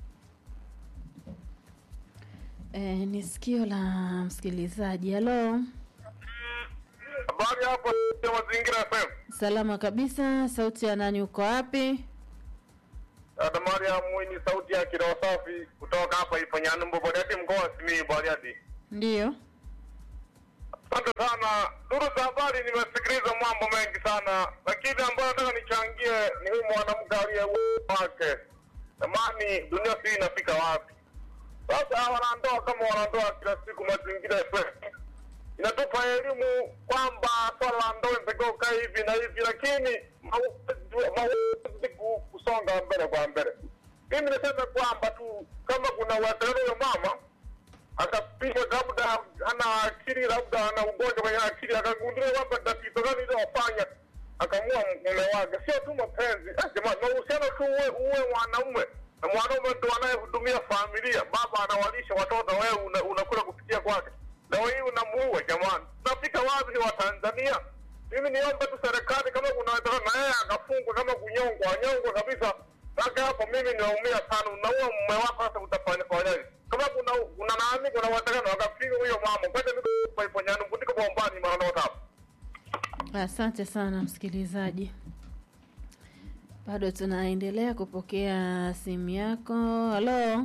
E, ni sikio la msikilizaji. Halo, Habari hapo ya Mazingira FM. salama kabisa. Sauti ya nani? Uko wapi? Dada Mariam Mwini, sauti ya kiroho safi kutoka hapa Ifanyano Bariadi, mkoa wa Simiyu Bariadi. Ndiyo. Asante sana. Duru za habari, nimesikiliza mambo mengi sana, lakini ambayo nataka nichangie ni huyu mwanamke aliye wake. Jamani, dunia sii inafika wapi? Sasa wanandoa kama wanandoa kila siku, Mazingira FM inatupa elimu kwamba swala la ndoa inatakiwa ukae hivi na hivi, lakini mauzi kusonga mbele kwa mbele. Mimi niseme kwamba tu kama kuna uwezekano huyo mama akapigwa, labda ana akili, labda ana ugonjwa kwenye akili, akagunduliwa kwamba tatizo gani iliyofanya akamua mume wake, sio tu mapenzi. Ah, Jamani, mahusiano tu uwe, uwe mwanaume na mwanaume ndo anayehudumia familia, baba anawalisha watoto, wewe una- unakula kupitia kwake leo hii unamuua jamani, tunafika wapi? Ni Watanzania. Mimi niombe tu serikali, kama kuna wezekano na yeye akafungwa, kama kunyongwa, anyongwe kabisa, Sasa hapo mimi naumia sana, unaua mume wako, sasa utafanya fanyaje? Kama kuna kuna nani, kuna uwezekano wakapiga huyo mama, kwenda mimi kwa iponyano kutiko bombani mara na hapo. Asante sana msikilizaji, bado tunaendelea kupokea simu yako. Halo,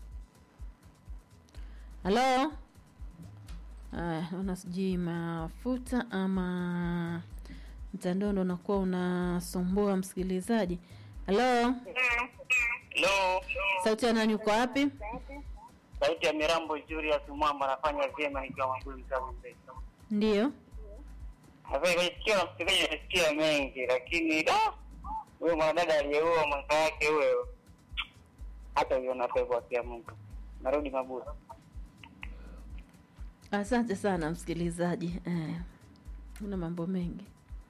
halo. Aya, naona sijui mafuta ama mtandao ndo unakuwa unasumbua msikilizaji. Halo, Hello. sauti ya nani? Uko wapi? Sauti ya Mirambo Julius Mwamba anafanya vyema nikiwa Mwambuli kama mbele. Ndio. Sasa nimesikia msikilizaji nimesikia mengi lakini da huyo mwanadada aliyeua mwaka wake huyo hata uiona pepo ya Mungu. Narudi Mabura. Asante sana msikilizaji. Eh, una mambo mengi.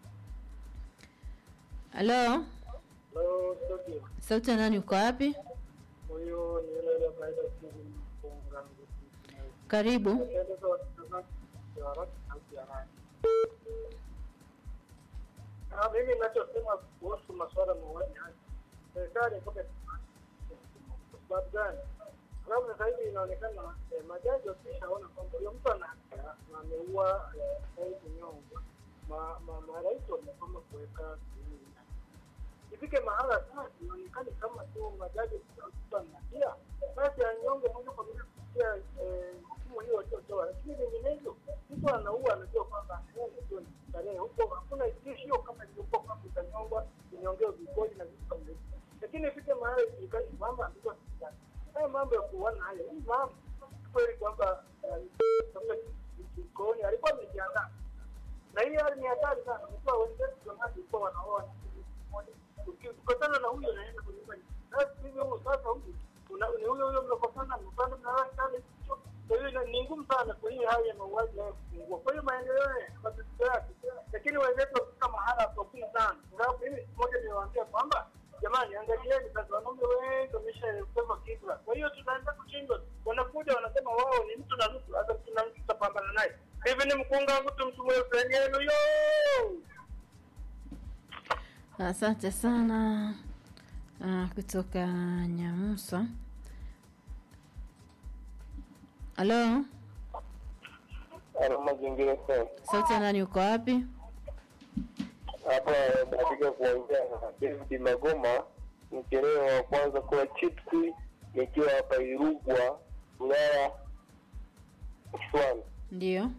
Halo, Hello, studio. sauti ya nani? Uko wapi? Huyu ni yule yule ambaye anasikiza mfunga. Karibu. Naeleza watazamaji wa haraka sauti ya haraka. Ah, mimi ninachosema kuhusu masuala ya mauaji haya, serikali mpaka kwa sababu gani? Sababu sasa hivi inaonekana eh, majaji wakishaona kwamba huyo mtu ana hatia na ameua eh, hai kunyongwa, ma- ma- marais wamesoma kuweka sehemu yake. ifike mahala sasa inaonekana kama tu majaji mtu ana hatia, basi anyonge moja kwa moja kupitia eh, hukumu hiyo waliotoa, lakini vinginevyo mtu anaua anajua kwamba anaenda ndio ni starehe huko, hakuna tishio kama ilivyokuwa kwamba utanyongwa, unyongewe vikoli na vitu kama hivyo, lakini ifike mahala ijulikane kwamba amekuwa serikali. Haya mambo ya kuuana haya, hii mambo kweli kwamba eh, sasa jikoni alikuwa amejiandaa na hii hali ni hatari sana. Mkiwa wenzetu zamani walikuwa wanaoa na kitu kimoja, ukikosana na huyo naenda kwenye nyumba nyingine. Sasa hivi huyu sasa huyu una- ni huyo huyo mnakosana, mpande mnalala sana hicho. Kwa hiyo ina- ni ngumu sana kwa hiyo hali ya mauaji haya kupungua. Kwa hiyo maendeleo ya matatizo yake, lakini wenzetu wafika mahala hapakuwa sana, kwa sababu mimi siku moja niliwaambia kwamba jamani, angalieni sasa, wanaume wengi wameshaelekezwa kibla. Kwa hiyo tunaanza kushindwa, wanakuja wanasema wao ni mtu na nusu, hata mtu na nusu tutapambana naye. Hivi ni mkunga mtu mtu mweusi yenu yo Asante sana ah, kutoka Nyamusa. Halo, Ana mazingira sawa. sauti ya nani? Uko wapi? Hapa katika kuongea na David Magoma, mchelewa wa kwanza kwa chipsi, nikiwa hapa Irugwa, wilaya Kiswani. Ndio.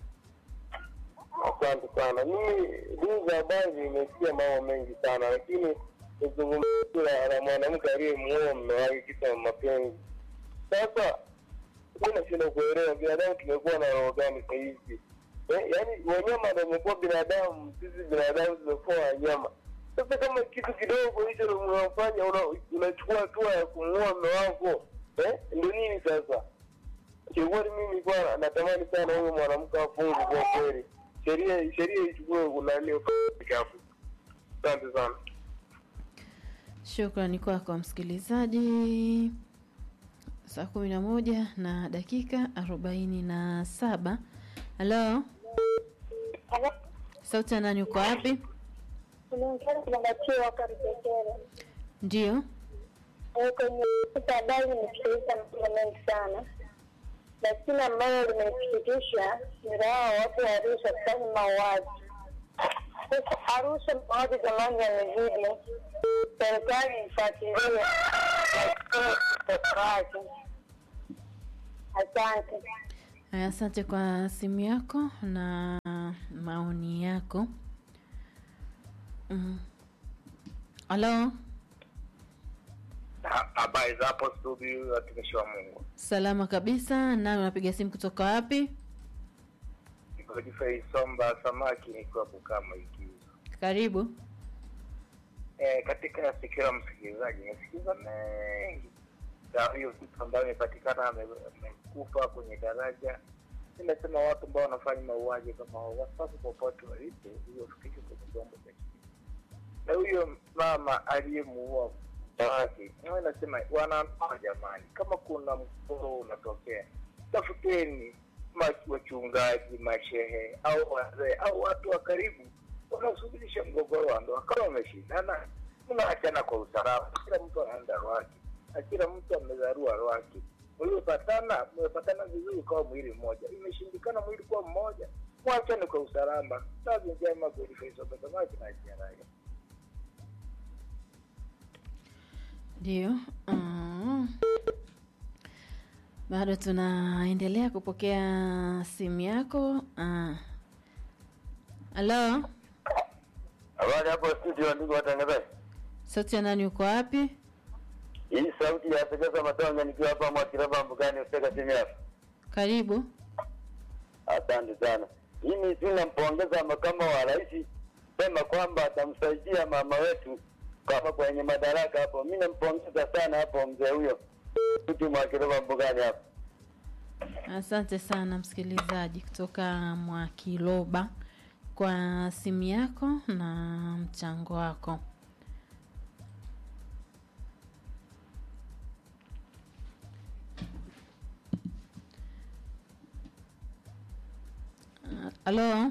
Asante sana. Mimi duu za habari nimesikia mambo mengi sana, lakini nizungumzia na mwanamke aliyemuoa mume wake kisa mapenzi. Sasa mi nashinda kuelewa binadamu tumekuwa na roho gani sasa hivi eh, yaani wanyama ndio wamekuwa binadamu, sisi binadamu tumekuwa wanyama. Sasa kama kitu kidogo hicho unafanya una- unachukua hatua ya kumuua mume wako eh, ndio nini sasa? Kiukweli mimi nilikuwa natamani sana huyo mwanamke afungwe kwa kweli, sheria sheria ichukue kunani kafu. Asante sana. Shukrani kwako msikilizaji. Saa kumi na moja na dakika arobaini na saba. Halo, sauti ya nani? Uko wapi? Unaongea kunabatiwa Karipekere. Ndio. Eh, Kwenye habari nimesikiliza mambo mengi sana, lakini ambayo limenisikitisha ni raha watu wa Arusha kufanya mauaji. Sasa Arusha mauaji zamani yamezidi, serikali ifuatilie wake. Asante. Haya, Asante kwa simu yako na maoni yako. Mm. Halo, Ha- Habari za hapo studio, watumishi wa Mungu. salama kabisa. Nani unapiga simu kutoka wapi? Godfrey Somba Samaki nikiwa Bukama Ikizo. Karibu. E, katika sikio la msikilizaji nimesikiza mengi za hiyo mtu ambayo imepatikana ame- amekufa kwenye daraja. Nimesema watu ambao wanafanya mauaji kama hao wasipaswe popote walipo, hiyo fikisho kwenye vyombo vya sheria. Na huyo mama aliyemuua mke wake, nawe nasema wanandoa, jamani, kama kuna mgogoro unatokea, tafuteni ma- wachungaji, mashehe au wazee au watu wa karibu wanaosuluhisha mgogoro wa ndoa. Kama wameshindana, tunaachana kwa usalama, kila mtu anaenda rwake na kila mtu amezarua rwake. Mliopatana mmepatana vizuri kwa mwili mmoja, imeshindikana mwili kuwa mmoja, mwachane kwa usalama. Kazi njema kulifaisopesamaji na jiaraia Ndio. Mm. Bado tunaendelea kupokea simu yako. Ah. Halo, Habari hapo studio, ndugu watangazaji. sauti ya nani? Uko wapi? Hii sauti ya Pekesa Matonga nikiwa hapa Mwakiraba Mbugani Useka simu yako. Karibu. Asante sana. Mimi tu nampongeza makamu wa rais sema kwamba atamsaidia mama wetu kama kwenye madaraka hapo. Mimi nampongeza sana hapo mzee huyo mtu Mwakiraba Mbugani hapo. Asante sana msikilizaji kutoka Mwakiloba kwa simu yako na mchango wako. Ah, Halo.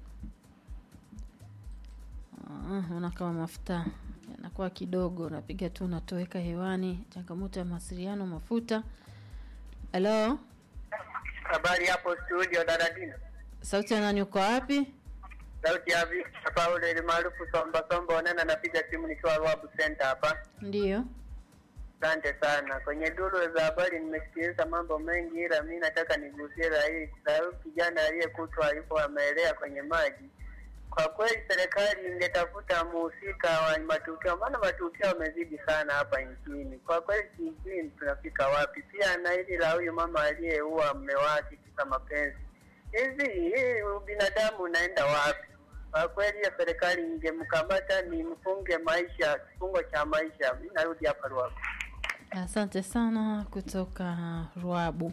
Ah, Naona kama mafuta yanakuwa kidogo, unapiga tu unatoweka hewani. Changamoto ya mawasiliano mafuta. Halo, Habari hapo studio Daradina. sauti ya nani? Uko wapi? Sauti ya Victor Paulo ile maarufu Somba Somba Onena, napiga simu nikiwa Rwabu Center hapa. Ndiyo. Asante sana. Kwenye duru za habari nimesikiliza mambo mengi, ila mi nataka nigusie la hii la huyu kijana aliyekutwa yupo ameelea kwenye maji. Kwa kweli serikali ingetafuta muhusika wa matukio, maana matukio yamezidi sana hapa nchini. Kwa kweli sijui tunafika wapi. Pia na hili la huyu mama aliyeua mme wake kisa mapenzi, hivi hii ubinadamu unaenda wapi? Kwa kweli hiyo serikali ingemkamata ni mfunge maisha, kifungo cha maisha. Mi narudi hapa Ruaku. Asante sana kutoka Ruabu.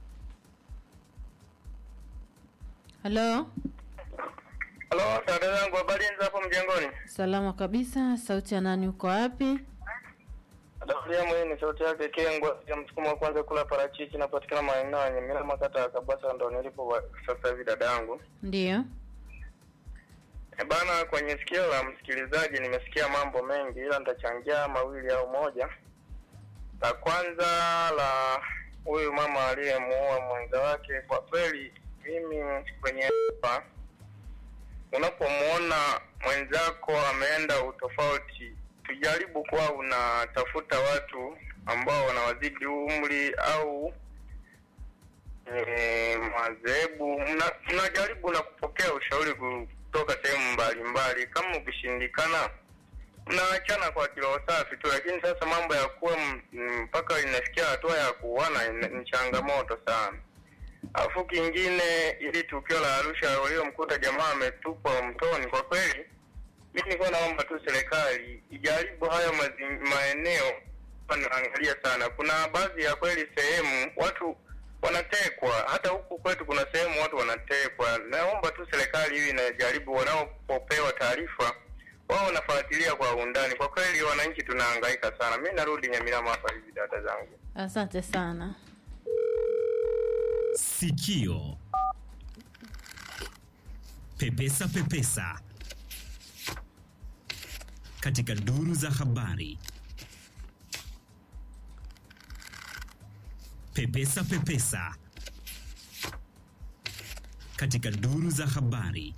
Halo, Halo, dada zangu, habari za hapo mjengoni? salama kabisa. Sauti ya nani? Uko wapi? Dafuria hii ni sauti yake Kengwa ya msukumo wa kwanza kula parachichi, napatikana maeneo ya Nyamira, makata ya Kabasa, ndo nilipo wa- sasa hivi dada yangu. Ndiyo. E bana, kwenye sikio la msikilizaji nimesikia mambo mengi, ila nitachangia mawili au moja. La kwanza la huyu mama aliyemuua mwenza wake, kwa kweli mimi kwenye hapa, unapomwona mwenzako ameenda utofauti, tujaribu kuwa unatafuta watu ambao wanawazidi umri au e, madhehebu, mna- mnajaribu na kupokea ushauri kutoka sehemu mbalimbali. Kama ukishindikana, mnaachana kwa kilo safi tu, lakini sasa mambo ya kuwa m- m- mpaka inafikia hatua ya kuuana ina- ni changamoto sana. Alafu kingine, ili tukio la Arusha waliomkuta jamaa ametupwa mtoni, kwa kweli mi nilikuwa naomba tu serikali ijaribu hayo mazi, maeneo wanaangalia sana. Kuna baadhi ya kweli sehemu watu wanatekwa, hata huku kwetu kuna sehemu watu wanatekwa. Naomba tu serikali hivi inajaribu, wanapopewa taarifa wao wanafuatilia kwa undani. Kwa kweli wananchi tunahangaika sana. Mi narudi Nyamirama hapa hivi, dada zangu. Asante sana. Sikio pepesa pepesa katika duru za habari. Pepesa pepesa katika duru za habari.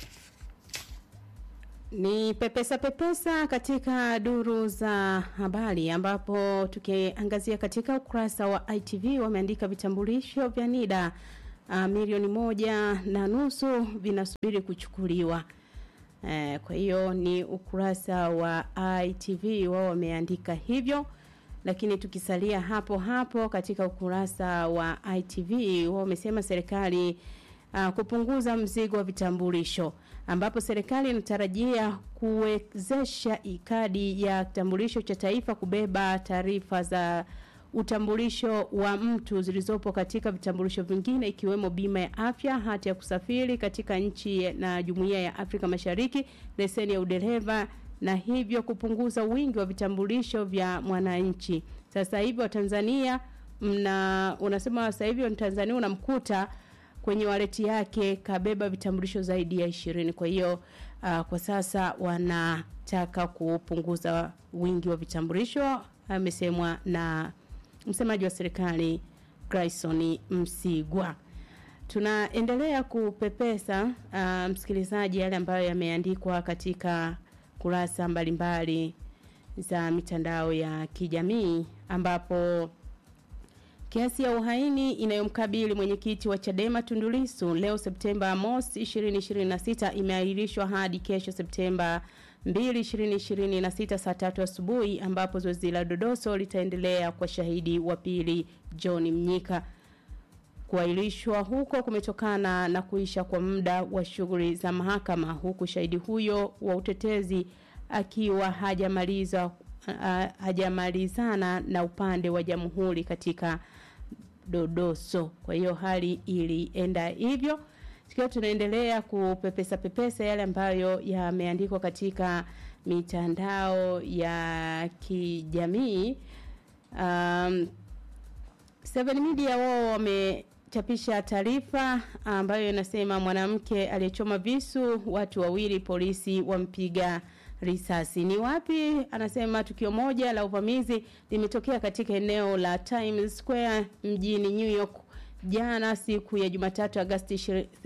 Ni pepesa pepesa katika duru za habari, ambapo tukiangazia katika ukurasa wa ITV wameandika vitambulisho vya NIDA uh, milioni moja na nusu vinasubiri kuchukuliwa. Eh, kwa hiyo ni ukurasa wa ITV wao wameandika hivyo, lakini tukisalia hapo hapo katika ukurasa wa ITV wao wamesema serikali uh, kupunguza mzigo wa vitambulisho ambapo serikali inatarajia kuwezesha kadi ya kitambulisho cha taifa kubeba taarifa za utambulisho wa mtu zilizopo katika vitambulisho vingine ikiwemo bima ya afya, hati ya kusafiri katika nchi na Jumuiya ya Afrika Mashariki, leseni ya udereva na hivyo kupunguza wingi wa vitambulisho vya mwananchi. Sasa hivi Watanzania mna unasema sasa hivi Mtanzania unamkuta kwenye waleti yake kabeba vitambulisho zaidi ya ishirini. Kwa hiyo uh, kwa sasa wanataka kupunguza wingi wa vitambulisho, amesemwa na msemaji wa serikali Grayson Msigwa. Tunaendelea kupepesa uh, msikilizaji, yale ambayo yameandikwa katika kurasa mbalimbali za mitandao ya kijamii ambapo Kesi ya uhaini inayomkabili mwenyekiti wa Chadema Tundu Lissu leo Septemba mosi 2026 imeahirishwa hadi kesho Septemba 2 2026 saa tatu asubuhi ambapo zoezi la dodoso litaendelea kwa shahidi wa pili John Mnyika. Kuahirishwa huko kumetokana na kuisha kwa muda wa shughuli za mahakama huku shahidi huyo wa utetezi akiwa hajamaliza uh, hajamalizana na upande wa jamhuri katika dodoso. Kwa hiyo hali ilienda hivyo. Tukiwa tunaendelea kupepesa pepesa yale ambayo yameandikwa katika mitandao ya kijamii. Um, Seven Media wao wamechapisha taarifa ambayo inasema mwanamke aliyechoma visu watu wawili polisi wampiga risasi. Ni wapi? Anasema tukio moja la uvamizi limetokea katika eneo la Times Square mjini New York jana siku ya Jumatatu Agosti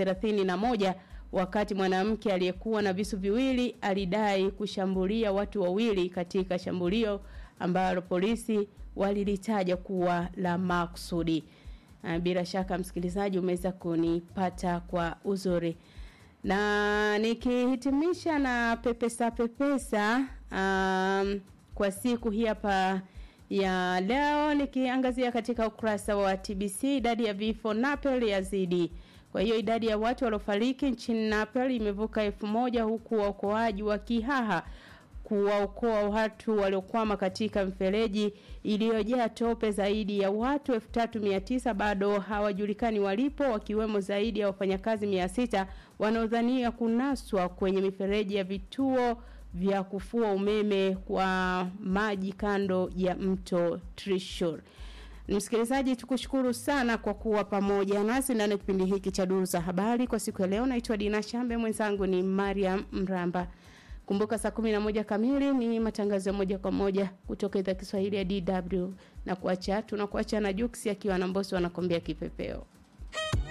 31 wakati mwanamke aliyekuwa na visu viwili alidai kushambulia watu wawili katika shambulio ambalo polisi walilitaja kuwa la maksudi. Bila shaka msikilizaji umeweza kunipata kwa uzuri na nikihitimisha na pepesa pepesa um, kwa siku hii hapa ya leo nikiangazia katika ukurasa wa TBC idadi ya vifo Napel yazidi. Kwa hiyo idadi ya watu waliofariki nchini Napel imevuka elfu moja huku waokoaji wa kihaha kuwaokoa watu waliokwama katika mfereji iliyojaa tope zaidi ya watu 3900 bado hawajulikani walipo wakiwemo zaidi ya wafanyakazi 600 wanaodhania kunaswa kwenye mifereji ya vituo vya kufua umeme kwa maji kando ya mto Trishul. Msikilizaji, tukushukuru sana kwa kuwa pamoja nasi ndani ya kipindi hiki cha Duru za Habari kwa siku ya leo. Naitwa Dina Shambe, mwenzangu ni Mariam Mramba. Kumbuka saa kumi na moja kamili ni matangazo ya moja kwa moja kutoka idhaa Kiswahili ya DW na kuacha tunakuacha na Jux akiwa na Mbosso anakwambia kipepeo.